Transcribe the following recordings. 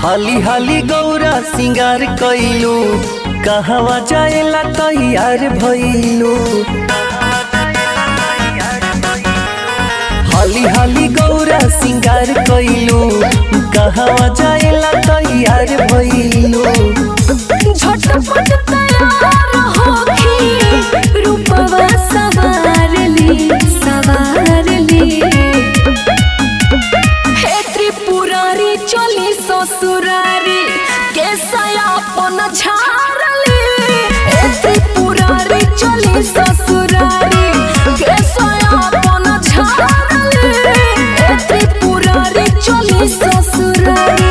हाली हाली गौरा सिंगार कैलू कहवा जाएला तैयार भइलू हाली हाली गौरा सिंगार कैलू कहवा जाएला तैयार भइलू झटपट तैयार होखी रूपवा सवार ली सवार ली हे त्रिपुरारी चली ससुरारी केसयापन झारली हे त्रिपुरारी चली ससुरारी केसयापन झारली हे त्रिपुरारी चली ससुरारी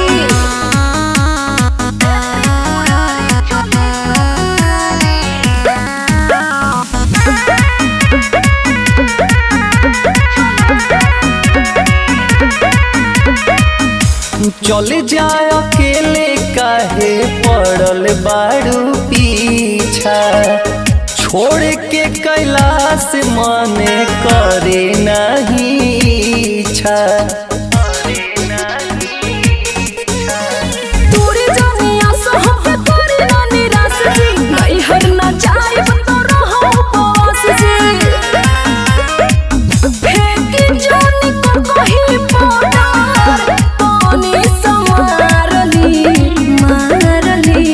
चले जाए अकेले काहे पड़ल बारू पीछा छोड़ के कैलाश माने करे नहीं इच्छा दूरी जानिया सहब तोरी ना निराश जी नहीं हर ना जाइब तो रहो उपवास जी फेंकी जानी को कहीं पार पानी समारली मारली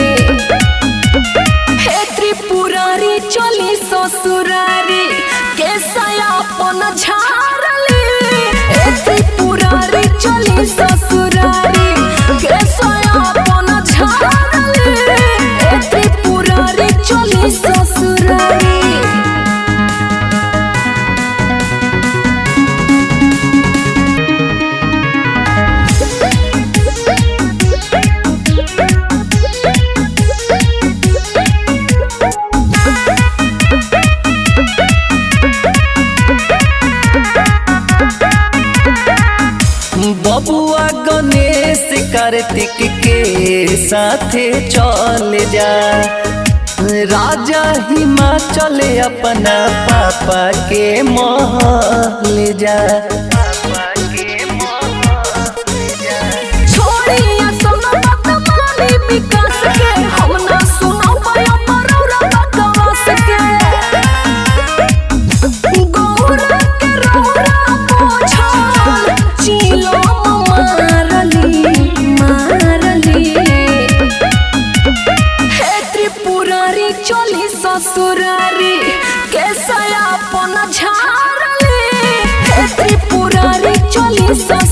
हे त्रिपुरारी चली ससुरारी केसयापन झारली हे त्रिपुरारी चली ससुरारी केसयापन झारली हे त्रिपुरारी चली ससुरारी बबुआ गणेश कार्तिक के साथे चल जा राजा हिमाचल अपना पापा के महल जा छोड़िया सोना बात मानी विकास के हम ना सुनाओ पाया मरौरा बकवास के गौरा के रौरा पोछल चिलो मारली मारली हे त्रिपुरारी चली ससुरारी केसयापन झारली हे त्रिपुरारी चली ससुरारी